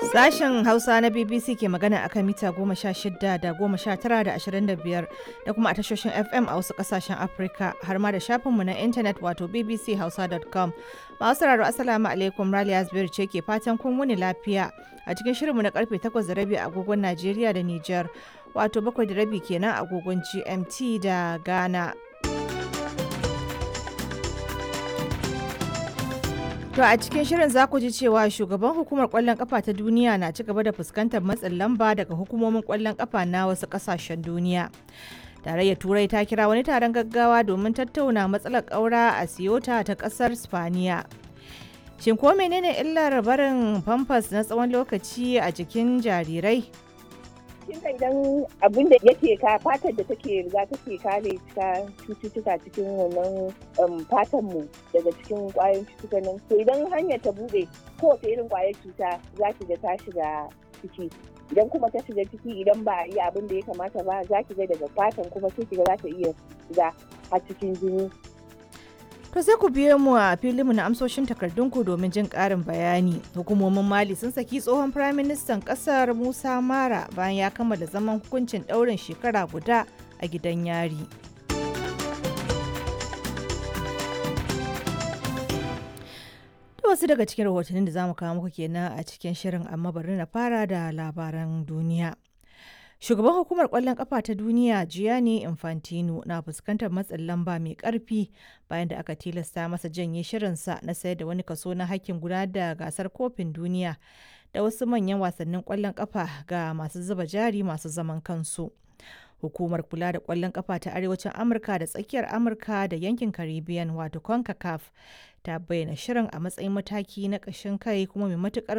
Sashen Hausa na BBC ke magana akan mita goma sha shida da goma sha tara da ashirin da biyar da kuma a tashoshin FM a wasu kasashen Afirka har ma da shafinmu na intanet wato bbchausa.com. Masu sauraro Assalamu alaikum Raliya Zubairu ce ke fatan kun wuni lafiya a cikin shirinmu na karfe takwas da rabi a agogon Najeriya da Nijar wato bakwai da rabi kenan a agogon GMT da Ghana. To a cikin shirin za ku ji cewa shugaban hukumar kwallon kafa ta duniya na ci gaba da fuskantar matsin lamba daga hukumomin kwallon kafa na wasu kasashen duniya. Tarayyar Turai ta kira wani taron gaggawa domin tattauna matsalar ƙaura a Siyota ta ƙasar Spaniya. Shin ko menene illar barin famfas na tsawon lokaci a jikin jarirai? kin idan abin da yake ka fatar da take riga take kare ta cututtuka cikin wannan fatan mu daga cikin kwayoyin cututtukan nan to idan hanyar ta bude kowace irin kwayar cuta za ki ga ta shiga ciki idan kuma ta shiga ciki idan ba a yi abin da ya kamata ba za ki ga daga fatan kuma sai ki ga za ta iya shiga har cikin jini To sai ku biyo mu a filinmu na amsoshin takardunku domin jin ƙarin bayani. Hukumomin Mali sun saki tsohon Firaministan ƙasar Musa Mara bayan ya kammala zaman hukuncin ɗaurin shekara guda a gidan yari. wasu daga cikin rahotannin da za mu kawo muku kenan a cikin shirin amma bari na fara da labaran duniya. Shugaban hukumar kwallon kafa ta duniya Gianni Infantino na fuskantar matsin lamba mai karfi bayan da aka tilasta masa janye shirinsa na sayar da wani kaso na hakkin gudanar da gasar kofin duniya da wasu manyan wasannin kwallon kafa ga masu zuba jari masu zaman kansu. Hukumar kula da kwallon kafa ta arewacin Amurka da tsakiyar Amurka da yankin Caribbean wato CONCACAF ta bayyana shirin a matsayin mataki na ƙashin kai kuma mai matukar